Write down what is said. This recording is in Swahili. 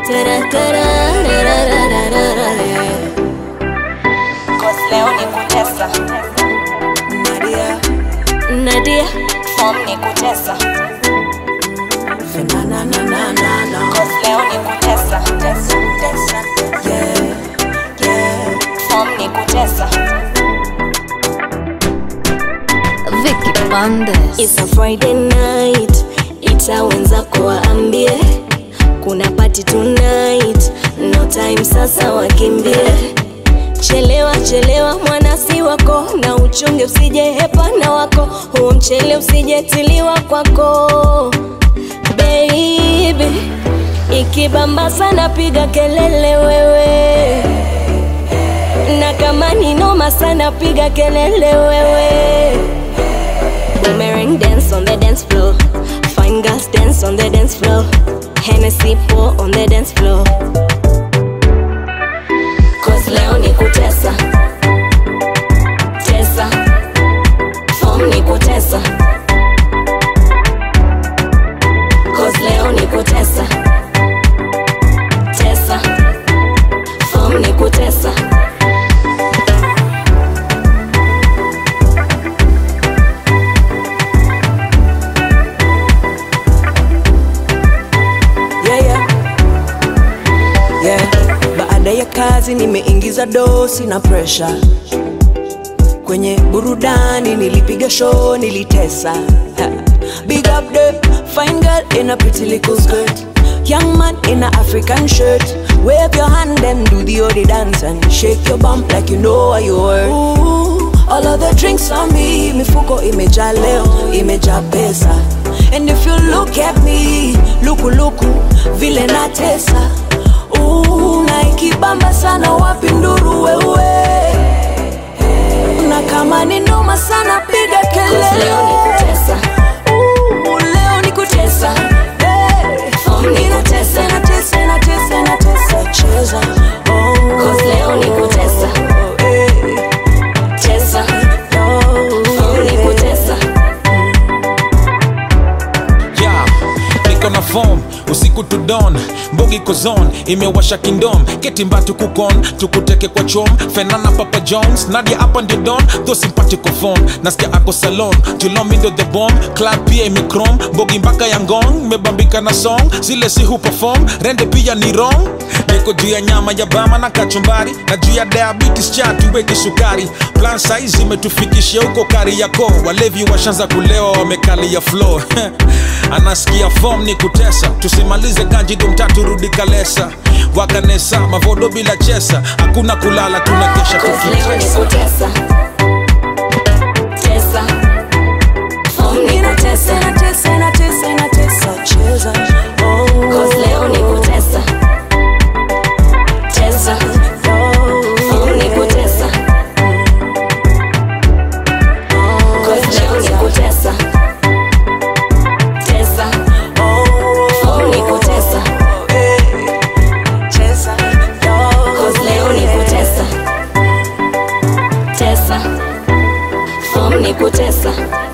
Tara, tara, ra, ra, ra, ra, ra, yeah. Cause leo ni kutesa Nadia, Nadia, form ni kutesa na na na na na na. Cause leo ni kutesa tesa, tesa. Yeah, yeah. form ni kutesa Vicky Bandes. It's a Friday night, ita wenzako waambie kuna party tonight, no time sasa wakimbie. Chelewa chelewa mwanasi wako, na uchunge usije hepana wako, huo mchele usijetiliwa kwako baby. Ikibamba sana piga kelele wewe, na kama ni noma sana piga kelele wewe. Boomerang dance on the dance floor. Fine girls dance on the dance floor. Hennessy pour on the dance floor. Cause leo ni kutesa. Tesa. Form ni kutesa. Cause leo ni kutesa. Tesa. Form ni kutesa. yeah, yeah. Yeah. Baada ya kazi nimeingiza dosi na pressure kwenye burudani, nilipiga show, nilitesa. Ha. Big up the fine girl in a pretty little skirt, young man in a African shirt. Wave your hand and do the odi dance and shake your bump like you know what you were. Ooh, all of the drinks on me, mifuko imejaa leo, imejaa pesa. And if you look at me, luku luku, vile natesa. Ooh, na ikibamba sana wapi nduru wewe na kama ni noma sana piga Cause leo ni kelele kutesa. Ooh, leo ni kutesa Hey. Form ni Ninatesa, kutesa. natesa, natesa, natesa, cheza Oh. Cause leo ni kutesa. Hey. Tesa. Oh, Form ni yeah. kutesa. yeah. niko na form usiku to dawn mbogi kozon imewasha kindom ketimba tukukon tukuteke kwa chom fenana papa jones nadia hapa ndio don tho simpatiko phone nasikia ako salon julomindo the bomb club pia imekrom mbogi mpaka ya ngong mebambika na song zile si huperform rende pia ni wrong niko juu ya nyama ya bama na kachumbari na juu ya diabetes cha tuweki sukari plan size imetufikishia huko kari yako walevi washanza kulewa wamekalia flow anasikia form ni kutesa tusimalize kanjido mtatu rudi kalesa wakanesa mavodo bila chesa hakuna kulala tunakesha Cause leo ni tukitesa kutesa. Tesa. Form ni Ninatesa, kutesa. natesa, natesa, natesa, cheza Oh. Cause leo ni kutesa. Tesa. Form ni kutesa. Cause leo ni kutesa. Tesa. Form ni kutesa. Cause leo ni kutesa. Tesa. Form ni kutesa.